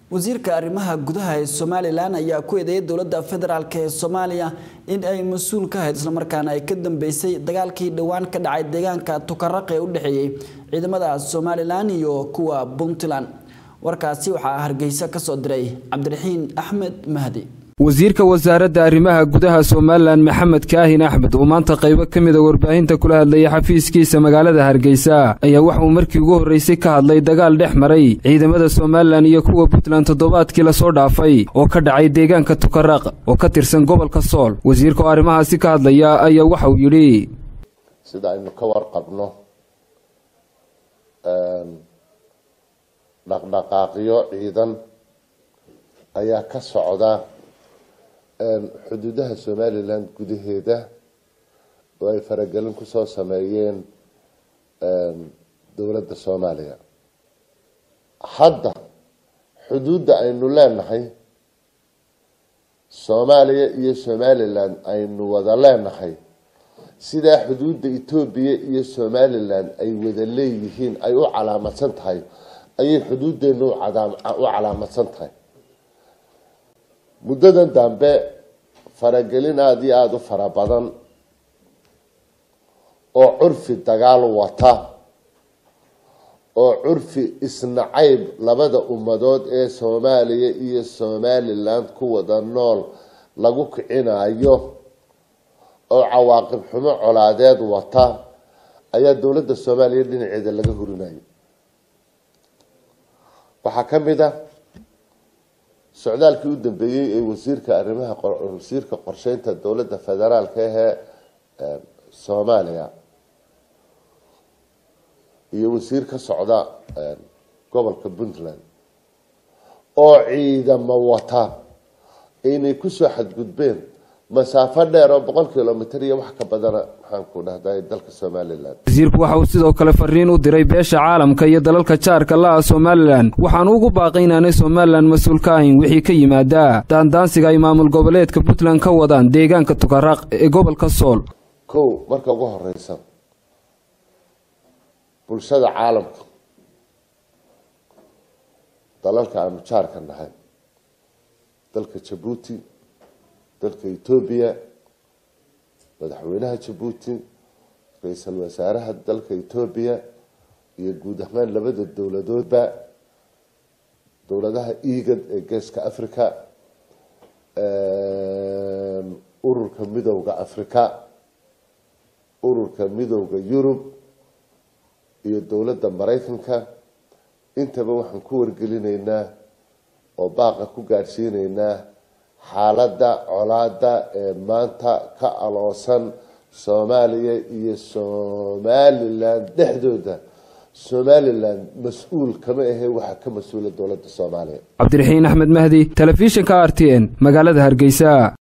wasiirka arrimaha gudaha ee somalilan ayaa ku eedeeyay dowladda federaalk ee soomaaliya in ay mas-uul ka ahayd islamarkaana ay ka dambeysay dagaalkii dhowaan ka dhacay deegaanka tukaraq ee u dhexeeyey ciidamada somalilan iyo kuwa puntland warkaasi waxaa hargeysa ka soo diray cabdiraxiin axmed mahdi wasiirka wasaaradda arrimaha gudaha somalilan maxamed kaahin axmed oo maanta qaybo ka mida warbaahinta kula hadlayay xafiiskiisa magaalada hargeysa ayaa waxa uu markii ugu horreysay ka hadlay dagaal dhex maray ciidamada somalilan iyo kuwa puntland toddobaadkii lasoo dhaafay oo ka dhacay deegaanka tukaraq oo ka tirsan gobolka sool wasiirka oo arrimahaasi ka hadlaya ayaa waxa uu yidhi sida aynu ka warqabno dhaqdhaqaaqyo ciidan ayaa ka socda xuduudaha somalilan gudaheeda oo ay faragelin kusoo sameeyeen dowladda soomaaliya hadda xuduudda aynu leenahay soomaaliya iyo somalilan aynu wada leenahay sidaa xuduudda etoobiya iyo somalilan ay wada leeyihiin ay u calaamadsan tahay ayay xuduuddeena u calaamadsan tahay muddadan dambe faragelin aada iyo aada u fara badan oo curfi dagaal wata oo curfi isnacayb labada ummadood ee soomaaliya iyo somaliland ku wada nool lagu kicinayo oo cawaaqib xumo colaadeed wata ayaa dowladda soomaaliya dhinaceeda laga hurinayo waxaa ka mid a socdaalkii u dambeeyey ee wasiirka arrimaha wasiirka qorsheynta dowladda federaalka ahee soomaaliya iyo wasiir ka socda gobolka puntland oo ciidamo wata inay kusoo xadgudbeen masaafo dheer oo boqol kilomitr iyo wax ka badana maxaanku dhahday dalka somalilan wasiirku waxa uu sidoo kale fariin u diray beesha caalamka iyo dalalka jaarka la-a somalilan waxaanu ugu baaqay inaanay somalilan mas-uul ka ahayn wixii ka yimaadaa daandaansiga ay maamul goboleedka puntland ka wadaan deegaanka tukaraq ee gobolka sool kow marka ugu horeysa bulshada caalamka dalalka aanu jaarka nahay dalka jabuuti dalka etoobiya madaxweynaha jabuuti ra-iisul wasaaraha dalka etoobiya iyo guud ahaan labada dowladoodba dowladaha egad ee geeska africa ururka midowda africa ururka midowda yurub iyo dowladda maraykanka intaba waxaan ku wargelinaynaa oo baaqa ku gaadhsiinaynaa xaaladda colaada ee maanta ka aloosan soomaaliya iyo somalilan dhexdooda somalilan mas-uul kama ahe waxaa ka mas-uula dowladda soomaaliya cabdiraxiin axmed mahdi telefishinka r t n magaalada hargeysa